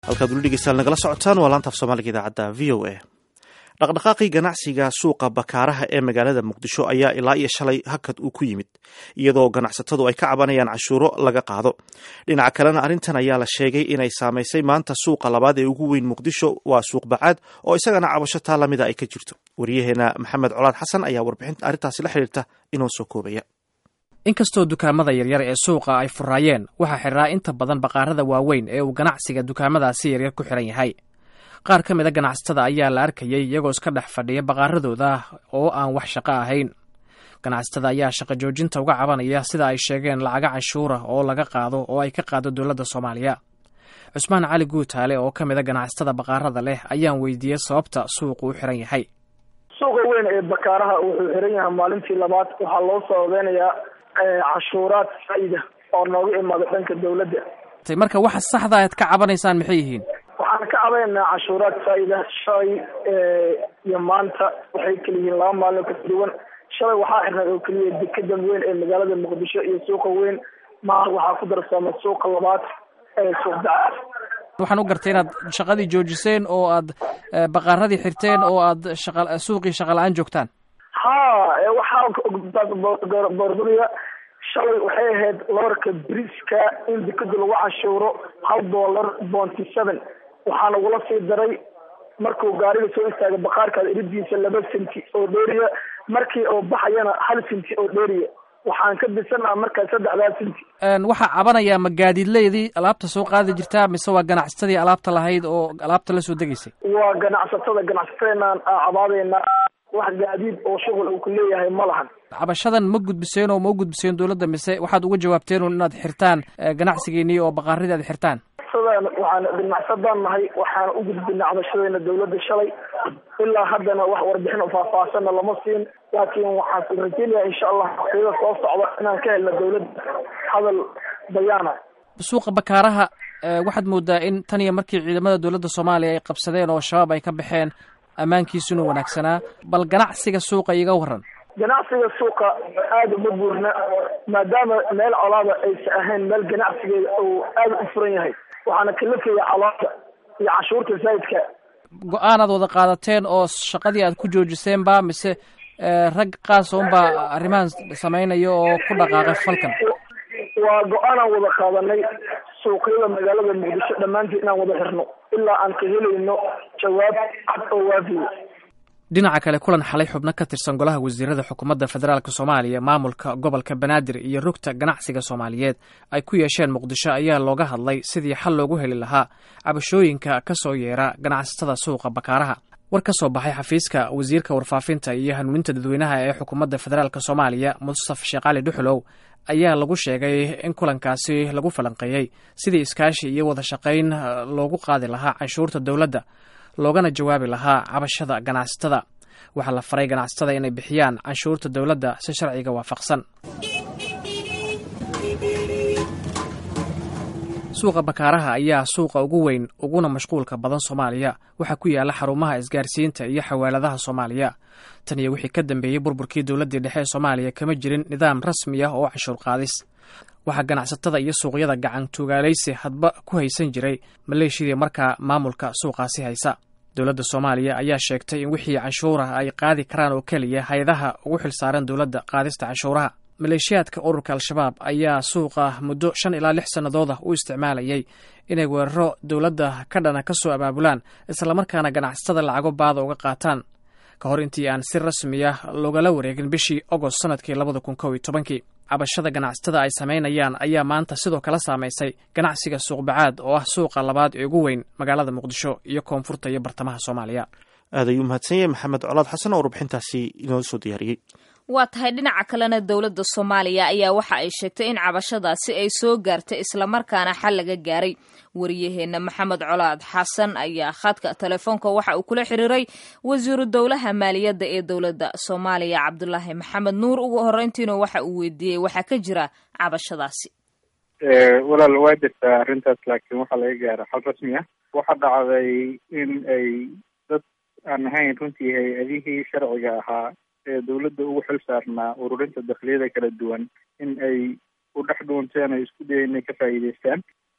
halkaad weli dhegeystayaal nagala socotaan waa laanta af soomaaliga idaacadda v o a dhaqdhaqaaqii ganacsiga suuqa bakaaraha ee magaalada muqdisho ayaa ilaa iyo shalay hakad uu ku yimid iyadoo ganacsatadu ay ka cabanayaan cashuuro laga qaado dhinaca kalena arrintan ayaa la sheegay inay saamaysay maanta suuqa labaad ee ugu weyn muqdisho waa suuq bacaad oo isagana cabasho taa lamida ay ka jirto waryaheena maxamed colaad xasan ayaa warbixinta arrintaasi la xiriirta inoo soo koobaya inkastoo dukaamada yaryar ee suuqa ay furaayeen waxaa xidhaa inta badan baqaarada waaweyn ee uu ganacsiga dukaamadaasi yaryar ku xidhan yahay qaar ka mid a ganacsatada ayaa la arkayay iyagoo iska dhex fadhiya baqaaradooda oo aan wax shaqo ahayn ganacsatada ayaa shaqo joojinta uga cabanaya sida ay sheegeen lacaga canshuura oo laga qaado oo ay ka qaado dowladda soomaaliya cusmaan cali guutaale oo ka mid a ganacsatada baqaarada leh ayaan weydiiyey sababta suuqu u xiran yahay suuqa weyn ee bakaaraha wuxuu xiran yahay maalintii labaad waxaa loo sababeynayaa cashuuraad faa-ida oo nooga imaada dhanka dawladda marka waxa saxda aad ka cabanaysaan maxay yihiin waxaan ka cabaynaynaa cashuuraad faa-ida shalay iyo maanta waxay kala yihiin laba maalin kala duwan shalay waxaa xirnay oo keliya dekedan weyn ee magaalada muqdisho iyo suuqa weyn maanta waxaa ku darsamay suuqa labaad ee suuq dacaad waxaan u gartay inaad shaqadii joojiseen oo aad baqaaradii xirteen oo aad shaqa suuqii shaqa la-aan joogtaan ha waxaa boorduriya shalay waxay ahayd loorka briska in dekeda lagu cashuuro hal dollar bonty seven waxaa nagula sii daray markuu gaariga soo istaagay baqaarkaada iridiisa laba senti oo dheeriya markii oo baxayana hal senti oo dheeriya waxaan ka bisanaa markaa saddexdaa senti waxaa cabanayaa ma gaadiidleydii alaabta soo qaadi jirtaa mise waa ganacsatadii alaabta lahayd oo alaabta la soo degaysay waa ganacsatada ganacsatadeenaan cabaadeyna wax gaadiid oo shuqul uu ku leeyahay ma lahan cabashadan ma gudbiseen oo ma u gudbiseen dowladda mise waxaad uga jawaabteen un inaad xirtaan ganacsigeennii oo baqaaradii aad xirtaan waxaan ganacsadaan nahay waxaana u gudbina cabashadeena dawladda shalay ilaa haddana wax warbixin faahfaahsanna lama siin laakiin waxaan rajeynayaa insha allah waqtiyada soo socda inaan ka helna dawladda hadal bayaana suuqa bakaaraha waxaad moodaa in tan iyo markii ciidamada dowladda soomaaliya ay qabsadeen oo shabaab ay ka baxeen ammaankiisuna wanaagsanaa bal ganacsiga suuqa iga waran ganacsiga suuqa aada uma buurna maadaama meel colaada aysa ahayn meel ganacsigeeda uu aada u furan yahay waxaana kalafaya colaada iyo cashuurta zaidka go-aan aad wada qaadateen oo shaqadii aad ku joojiseen ba mise rag qaas unbaa arrimahan sameynaya oo ku dhaqaaqay falkan waa go-aanaan wada qaadanay suuqyada magaalada muqdisho dhammaantii inaan wada xirno ilaa aan ka helayno jawaab cad oo waafiya dhinaca kale kulan xalay xubno ka tirsan golaha wasiirada xukuumadda federaalk soomaaliya maamulka gobolka banaadir iyo rugta ganacsiga soomaaliyeed ay ku yeesheen muqdisho ayaa looga hadlay sidii xal loogu heli lahaa cabashooyinka ka soo yeera ganacsatada suuqa bakaaraha war ka soo baxay xafiiska wasiirka warfaafinta iyo hanuuninta dadweynaha ee xukuumadda federaalk soomaaliya mustaf sheekh cali dhuxulow ayaa lagu sheegay in kulankaasi lagu falanqeeyey sidii iskaashi iyo wada shaqayn loogu qaadi lahaa canshuurta dowladda loogana jawaabi lahaa cabashada ganacsatada waxaa la faray ganacsatada inay bixiyaan canshuurta dowladda si sharciga waafaqsan suuqa bakaaraha ayaa suuqa ugu weyn uguna mashquulka badan soomaaliya waxaa ku yaala xarumaha isgaarsiinta iyo xawaaladaha soomaaliya tan iyo wixii ka dambeeyey burburkii dowladdii dhexe ee soomaaliya kama jirin nidaam rasmi ah oo canshuur qaadis waxaa ganacsatada iyo suuqyada gacan tuugaalaysi hadba ku haysan jiray maleeshiyadii markaa maamulka suuqaasi haysa dowladda soomaaliya ayaa sheegtay in wixii canshuurah ay qaadi karaan oo keliya hay-adaha ugu xilsaaran dowladda qaadista canshuuraha maleeshiyaadka ururka al-shabaab ayaa suuqa muddo shan ilaa lix sannadooda u isticmaalayay inay weeraro dowladda ka dhana ka soo abaabulaan islamarkaana ganacsatada lacago baada uga qaataan ka hor intii aan si rasmi ah loogala wareegin bishii agost sanadkii labada kun kow iyo tobankii cabashada ganacsatada ay samaynayaan ayaa maanta sidoo kale saamaysay ganacsiga suuqbacaad oo ah suuqa labaad ee ugu weyn magaalada muqdisho iyo koonfurta iyo bartamaha soomaaliya aad ayuu mahadsan yahay maxamed colaad xasan oo warbixintaasi inoo soo diyaariyey waa tahay dhinaca kalena dowladda soomaaliya ayaa waxa ay sheegtay in cabashadaasi ay soo gaartay islamarkaana xal laga gaaray wariyaheenna maxamed colaad xasan ayaa khadka telefoonka waxa uu kula xiriiray wasiiru dowlaha maaliyadda ee dowladda soomaaliya cabdulaahi maxamed nuur ugu horreyntiina waxa uu weydiiyey waxaa ka jira cabashadaasi walaal waa jirtaa arrintaas laakiin waxaa laga gaara xal rasmi ah waxaa dhacday in ay dad aan ahayn runtii hay-adihii sharciga ahaa ee dawladda ugu xil saarnaa ururinta dakliyada kala duwan in ay u dhex dhuunteen ay isku dayeen inay ka faa'iidaystaan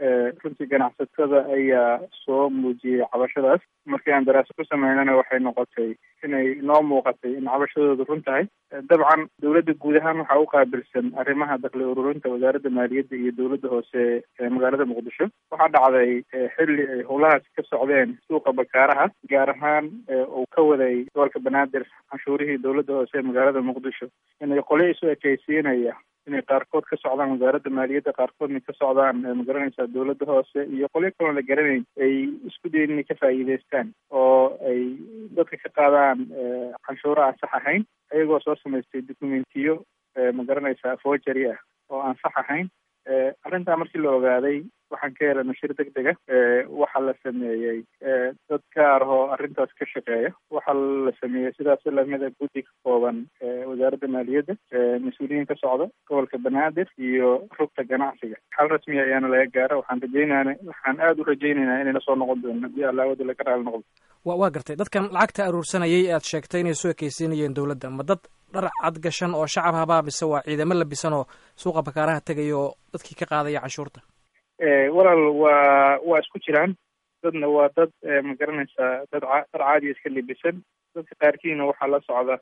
runtii ganacsatada ayaa soo muujiyey cabashadaas markii aan daraasa ku sameynana waxay noqotay inay noo muuqatay in cabashadoodu run tahay dabcan dowladda guud ahaan waxaa u qaabilsan arrimaha dakli ururinta wasaaradda maaliyadda iyo dowladda hoose ee magaalada muqdisho waxaa dhacday xilli ay howlahaasi ka socdeen suuqa bakaaraha gaar ahaan uu ka waday gobolka banaadir canshuurihii dowladda hoose ee magaalada muqdisho inay qole isu ekeysiinaya inay qaarkood ka socdaan wasaaradda maaliyadda qaarkoodna ka socdaan magaranaysaa dowladda hoose iyo qolyo kaloon la garanayn ay isku dayin inay ka faa'iideystaan oo ay dadka ka qaadaan canshuuro aan sax ahayn ayagoo soo samaystay documentiyo magaranaysaa forgery ah oo aan sax ahayn arrintaa markii la ogaaday waxaan ka helay nashir deg dega waxaa la sameeyey dad gaar ahoo arrintaas ka shaqeeya waxaa la sameeyey sidaas lamida guddi ka kooban wasaaradda maaliyadda mas-uuliyiin ka socda gobolka banaadir iyo rugta ganacsiga xal rasmiya ayaana laga gaara waxaan rajeynana waxaan aada u rajeynaynaa inayna soo noqon doono haddii allaawada laga raali noqdo wa waa gartay dadkan lacagta aruursanayay ee aad sheegtay inay soo ekeysiinayeen dowladda ma dad dhar cad gashan oo shacab habaa mise waa ciidamo labisan oo suuqa bakaaraha tegaya oo dadkii ka qaadaya canshuurta walaal waa waa isku jiraan dadna waa dad magaranaysaa dad ca dhar caadiya iska libisan dadka qaarkiina waxaa la socda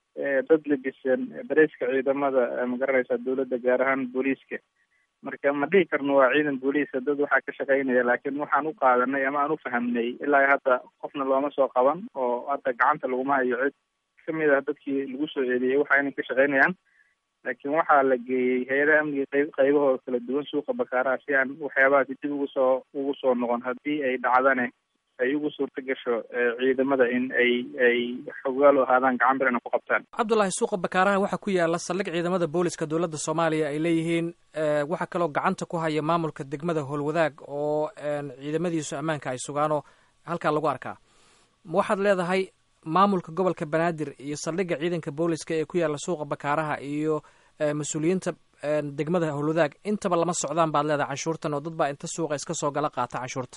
dad libisan dareyska ciidamada magaranaysaa dowladda gaar ahaan booliiska marka ma dhihi karno waa ciidan booliisa dad waxaa ka shaqaynaya laakiin waxaan u qaadanay ama aan u fahamnay ilaa hadda qofna looma soo qaban oo hadda gacanta laguma hayo cid kamid ah dadkii lagu soo eedeeyey waxa inay ka shaqaynayaan laakiin waxaa la geeyey hay-adaha amniga qayb qaybahooda kala duwan suuqa bakaaraha si aan waxyaabahaasi dib ugu soo ugu soo noqon haddii ay dhacdane ay ugu suurta gasho ciidamada in ay ay xogaal u ahaadaan gacan birana ku qabtaan cabdullaahi suuqa bakaaraha waxaa ku yaala saldhig ciidamada booliska dowladda soomaaliya ay leeyihiin waxaa kaloo gacanta ku haya maamulka degmada howlwadaag oo ciidamadiisu ammaanka ay sugaanoo halkaa lagu arkaa ma waxaad leedahay maamulka gobolka banaadir iyo saldhigga ciidanka booliska ee ku yaala suuqa bakaaraha iyo mas-uuliyiinta degmada howlwadaag intaba lama socdaan baad leedahay canshuurtan oo dad baa inta suuqa iska soo gala qaata canshuurta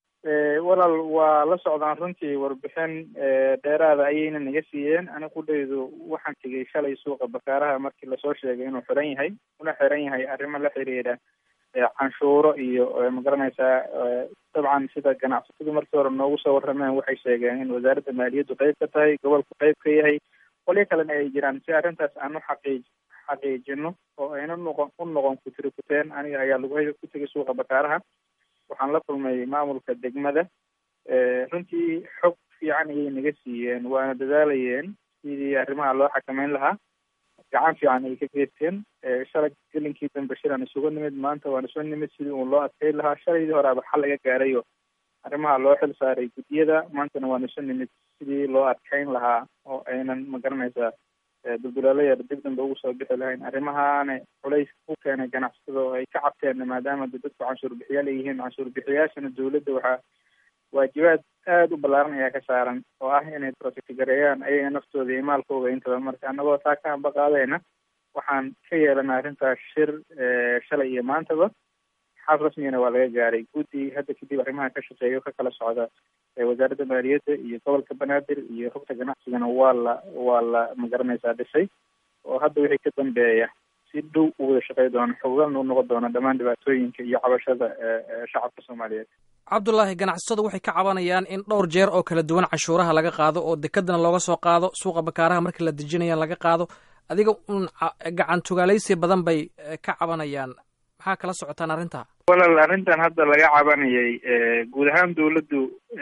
walaal waa la socdaan runtii warbixin dheeraada ayayna naga siiyeen ani qudhaydu waxaan tegay shalay suuqa bakaaraha markii lasoo sheegay inuu xiran yahay una xiran yahay arrimo la xiriira canshuuro iyo magaranaysaa dabcan sida ganacsatadu markii hore noogu soo warrameen waxay sheegeen in wasaaradda maaliyaddu qayb ka tahay gobolku qayb ka yahay qolyo kalena ay jiraan si arrintaas aan u xaqiij xaqiijino oo ayna noqon u noqon kutiri kuteen aniga ayaa lagu hay ku tegay suuqa bakaaraha waxaan la kulmay maamulka degmada runtii xog fiican ayay naga siiyeen waana dadaalayeen sidii arrimaha loo xakameyn lahaa gacan fiican ay ka geysteen shalay gelinkii dambe shilaan isugu nimid maanta waan isu nimid sidii uun loo adkeyn lahaa shalaydii horeaba xal laga gaarayo arrimaha loo xil saaray guddiyada maantana waan isu nimid sidii loo adkeyn lahaa oo aynan magaranaysaa dulduleelaya dib dambe ugu soo bixi lahayn arrimahaana culays u keenay ganacsatada oo ay ka cabteen maadaama de dadku canshuur bixiyaal ay yihiin canshuur bixiyaashana dowladda waxaa waajibaad aada u ballaaran ayaa ka saaran oo ah inay protectgareeyaan ayaga naftooda iyo maalkooda intaba marka annagoo taa ka hamba qaadayna waxaan ka yeelanay arrintaas shir shalay iyo maantaba xal rasmigana waa laga gaaray guddi hadda kadib arrimaha ka shaqeeya ka kala socda wasaaradda maaliyadda iyo gobolka banaadir iyo rugta ganacsigana waa la waa la magaranaysaa dhisay oo hadda wixii ka dambeeya si dhow u wada shaqey doono xogalna u noqon doona dhammaan dhibaatooyinka iyo cabashada shacabka soomaaliyeed cabdullaahi ganacsatadu waxay ka cabanayaan in dhowr jeer oo kala duwan canshuuraha laga qaado oo dekadana looga soo qaado suuqa bakaaraha markii la dejinayaan laga qaado adiga un gacan tugaalaysi badan bay ka cabanayaan maxaa kala socotaan arrintaa walaal arrintan hadda laga cabanayay guud ahaan dowladdu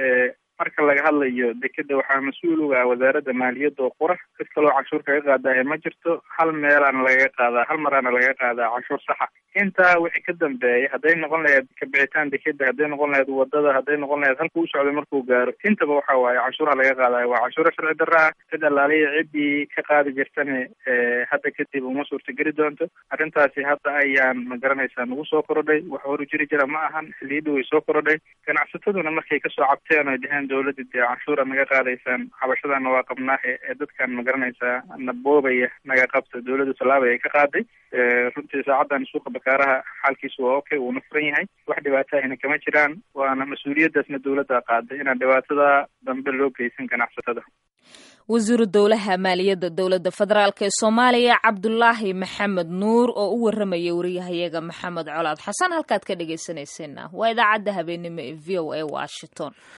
marka laga hadlayo dekeda waxaa mas-uul uga ah wasaaradda maaliyadda oo qura cid kaloo canshuur kaga qaadahe ma jirto hal meelaana lagaga qaadaa hal maraana lagaga qaadaa canshuur saxa intaa wixii ka dambeeya hadday noqon lahayd kabixitaan dekeda hadday noqon lahayd wadada hadday noqon lahayd halka u socday markuu gaaro intaba waxa waaye canshuuraha laga qaadayo waa canshuuro sharci darra ah cid allaaliya ciddii ka qaadi jirtane hadda kadib uma suurtageli doonto arrintaasi hadda ayaan magaranaysaa nagu soo korodhay wax horu jiri jira ma ahan xiliyadii way soo korodhay ganacsataduna markay kasoo cabteen oy dheheen dowladda dee canshuura naga qaadaysaan xabashadana waa qabnaahe ee dadkan magaranaysaa na boobaya naga qabta dowladda tallaabay ay ka qaaday runtii saacadan suuqa bakaaraha xaalkiisu waa okay wuuna furan yahay wax dhibaatahina kama jiraan waana mas-uuliyaddaasna dowladda qaaday inaan dhibaatada dambe loo geysan ganacsatada wasiiru dowlaha maaliyadda dowladda federaalk ee soomaaliya cabdulaahi maxamed nuur oo u warramaya wariyahayaga maxamed colaad xasan halkaad ka dhegaysanayseena waa idaacadda habeenimo ee v o a washington